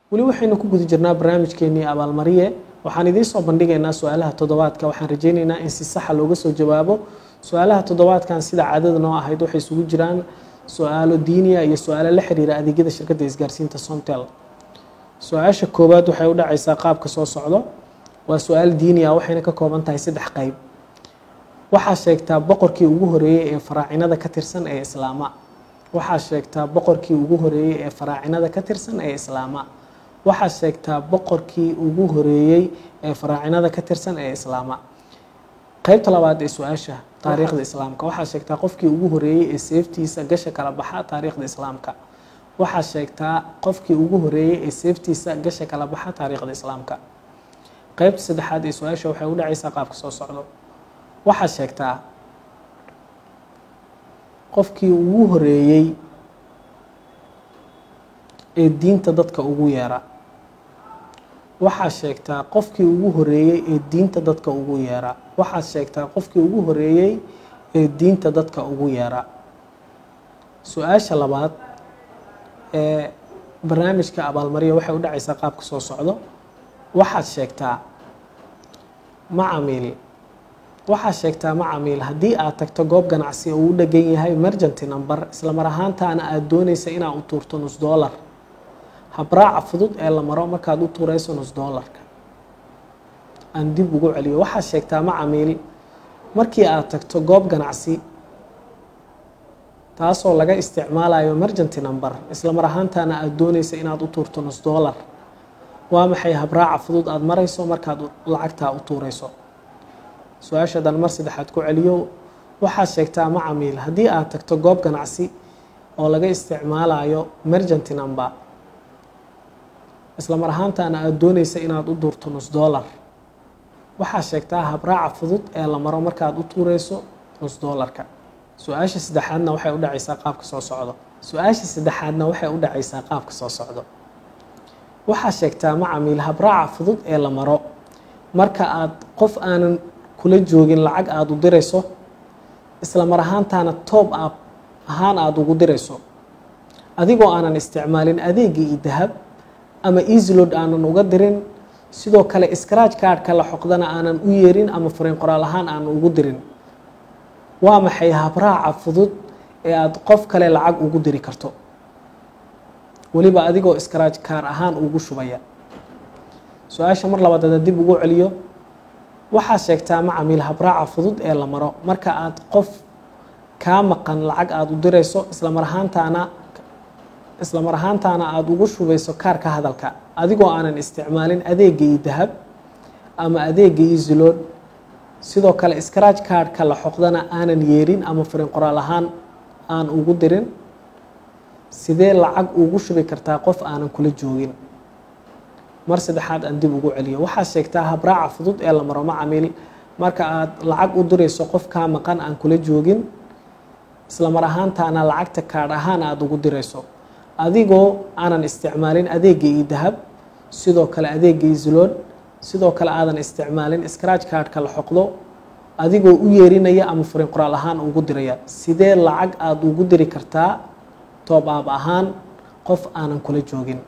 weli waxaynu ku guda jirnaa barnaamijkeenii abaalmariye waxaan idiin soo bandhigaynaa su-aalaha toddobaadka waxaan rajeyneynaa in si saxa looga soo jawaabo su-aalaha toddobaadkan sida caadada noo ahayd waxay isugu jiraan su-aalo diiniya iyo su-aalo la xiriira adeegyada shirkadda isgaarsiinta somtel su-aasha koowaad waxay u dhacaysaa qaabka soo socdo waa su-aal diiniya waxayna ka kooban tahay saddex qeyb waxaa sheegtaa boqorkii ugu horeeyey ee faraacinada ka tirsan ee islaama waxaa sheegtaa boqorkii ugu horeeyey ee faraacinada ka tirsan ee islaama waxaa sheegtaa boqorkii ugu horeeyey ee faraacinada ka tirsan ee islaama qeybta labaad ee su-aasha taariikhda islaamka waxaa sheegtaa qofkii ugu horeeyey ee seeftiisa gasha kala baxa taariikhda islaamka waxaa sheegtaa qofkii ugu horeeyey ee seeftiisa gasha kala baxa taariikhda islaamka qeybta saddexaad ee su-aasha waxay u dhacaysaa qaabka soo socdo waxaa sheegtaa qofkii ugu horeeyey ee diinta dadka ugu yeera waxaa sheegtaa qofkii ugu horeeyey ee diinta dadka ugu yeera waxaa sheegtaa qofkii ugu horeeyey ee diinta dadka ugu yeera su-aasha labaad ee barnaamijka abaalmariya waxay u dhacaysaa qaabka soo socdo waxaad sheegtaa macamiil waxaa sheegtaa macamiil haddii aad tagto goob ganacsi oo u dhegan yahay mergenty number isla mar ahaantaana aada doonaysa inaad u tuurto nus dollar habraaca fudud ee la maro markaad u tuurayso nus dollarka aan dib ugu celiyo waxaa sheegtaa macamiil markii aad tagto goob ganacsi taasoo laga isticmaalayo mergenty number isla mar ahaantaana aada doonaysa inaad u tuurto nus dollar waa maxay habraaca fudud aada marayso markaad lacagtaa u tuurayso su-aashadan mar saddexaad ku celiyo waxaad sheegtaa macamiil haddii aad tagto goob ganacsi oo laga isticmaalayo mergenty number isla mar ahaantaana aada doonaysa inaad u duurto nus dollar waxaa sheegtaa habraaca fudud ee la maro markaad u tuureyso nus dollarka su-aasha saddexaadna waxay u dhacaysaa qaabka soo socdo su-aasha saddexaadna waxay u dhacaysaa qaabka soo socdo waxaa sheegtaa macamiil habraaca fudud ee la maro marka aad qof aanan kula joogin lacag aada u dirayso isla mar ahaantaana toob ab ahaan aada ugu dirayso adigoo aanan isticmaalin adeegii iyo dahab ama easylod aanan uga dirin sidoo kale scratch cardka la xoqdana aanan u yeerin ama fariin qoraal ahaan aanan ugu dirin waa maxay habraaca fudud ee aada qof kale lacag ugu diri karto weliba adigoo scratch kaar ahaan ugu shubaya su-aasha mar labaad ada dib ugu celiyo waxaa sheegtaa macamiil habraaca fudud ee la maro marka aad qof kaa maqan lacag aada u dirayso isla mar ahaantaana isla mar ahaantaana aada ugu shubayso kaarka hadalka adigoo aanan isticmaalin adeega iyo dahab ama adeega iyo zilood sidoo kale scratch cardka la xoqdana aanan yeerin ama fariin qoraal ahaan aan ugu dirin sidee lacag ugu shubi kartaa qof aanan kula joogin mar saddexaad aan dib ugu celiyo waxaa sheegtaa habraaca fudud ee la maro macamiil marka aad lacag u dirayso qof kaa maqan aan kula joogin isla mar ahaantaana lacagta kaadh ahaan aada ugu dirayso adigoo aanan isticmaalin adeega iyo dahab sidoo kale adeega iyo zilood sidoo kale aadan isticmaalin scratch cardka la xoqdo adigoo u yeerinaya ama fariin qoraal ahaan ugu diraya sidee lacag aada ugu diri kartaa toob aab ahaan qof aanan kula joogin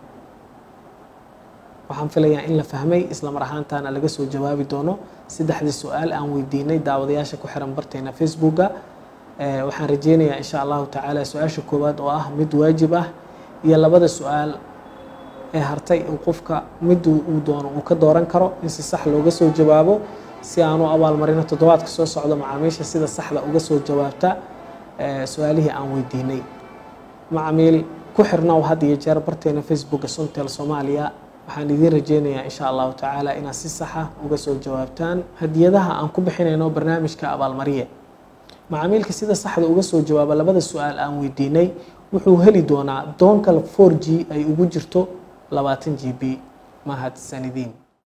waxaan filayaa in la fahmay isla mar ahaantaana laga soo jawaabi doono saddexdii su-aal aan weydiinay daawadayaasha ku xiran barteena facebooka waxaan rajeynayaa insha allahu tacaala su-aasha koowaad oo ah mid waajib ah iyo labada su-aal ee hartay uu qofka miduu uu doono uu ka dooran karo in si sax looga soo jawaabo si aanu abaalmarino toddobaadka soo socdo macaamiisha sida saxda uga soo jawaabta su-aalihii aan weydiinay macamiil ku xirnow had iyo jeer barteena facebooka sontel soomaaliya waxaan idiin rajeynayaa insha allahu tacaala inaad si saxa uga soo jawaabtaan hadiyadaha aan ku bixinayno barnaamijka abaalmariye macaamiilka sida saxda uga soo jawaaba labada su-aal aan weydiinay wuxuu heli doonaa doonkal four g ay ugu jirto labaatan g b mahadsanidin